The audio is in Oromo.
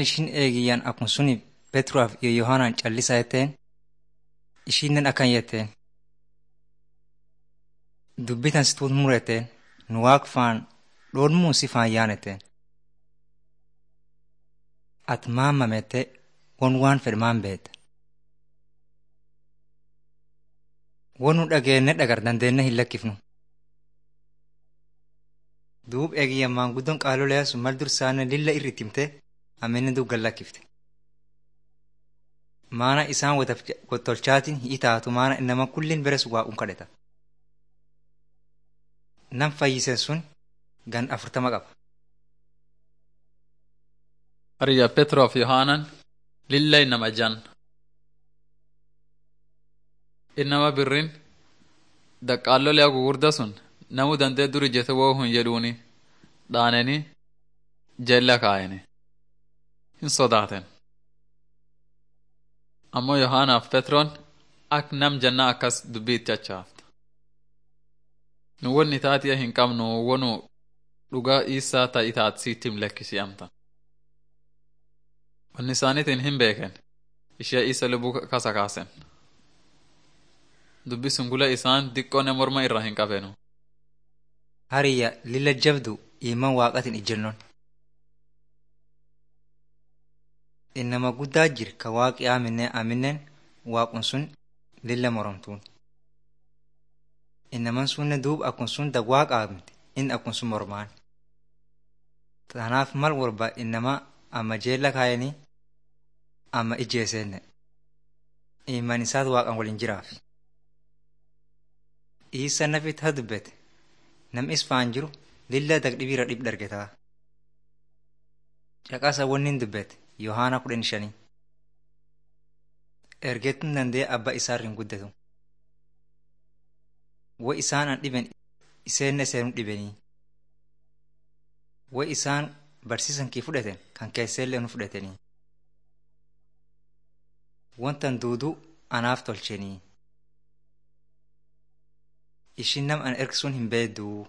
ishin eegiyyan akkuma suni Petruaf iyo Yohaanaan callisa jetteen ishinnen akkan jetteen dubbitan situut muretteen nu waaq faan dhoormuun si faan yaanetteen at maammamette won waan fedhe maan beeta won nu dhageenne dhagar dandeenne hin lakkifnu duub eegiyyan maanguddoon qaalolee sun mal dursaanne lilla irrit himte ammenne duub gallakkifte maana isaan wottolchaatiin hi'i taatu maana innama kullin beres waaqun kadheta nam fayyisen sun gan afurtama qaba Hariyya Petroof Yohaanan lilla inama jan. Innama birrin daqqaallolee gugurda sun namu dandee dur ijjete woo hun jedhuuni dhaaneni jella kaayeni hin sodaaten. Ammoo Yohaanaaf Petroon ak nam janna akkas dubbii itti achaafta. Nu wonni taatiya hin qabnu wonu dhugaa isaa ta'i taat siittim lekkisi amta. Wanni isaaniitiin hin beeken ishee isa lubbuu kasa kaasen. Dubbi sungula isaan diqqoone morma irraa hin qabenu. hariyya lilla jabdu iman waaqatin ijjennoon innama guddaa jir ka waaqi aminne aminnen waaqun sun lilla moromtuun innaman sunne duub akkun sun dag waaqa amte in akkun sun mormaan tanaaf mal walba innama amma jeella kaayanii amma ijjeeseenne iman isaat waaqan walin jiraaf isa nafit ha dubbete nam isfaan jiru lilla dag dhibira dhib dhargetaa caqasa wonnin dubbete yohaana kudhan shanii ergetun dandee abba isaarrin guddatu wo isaan an dhiben iseenne seenu dhibenii wo isaan barsiisan kii fudhaten kan keesseellee nu fudhatanii wontan duudu anaaf tolchenii ishin nam an ergsun hin beedduu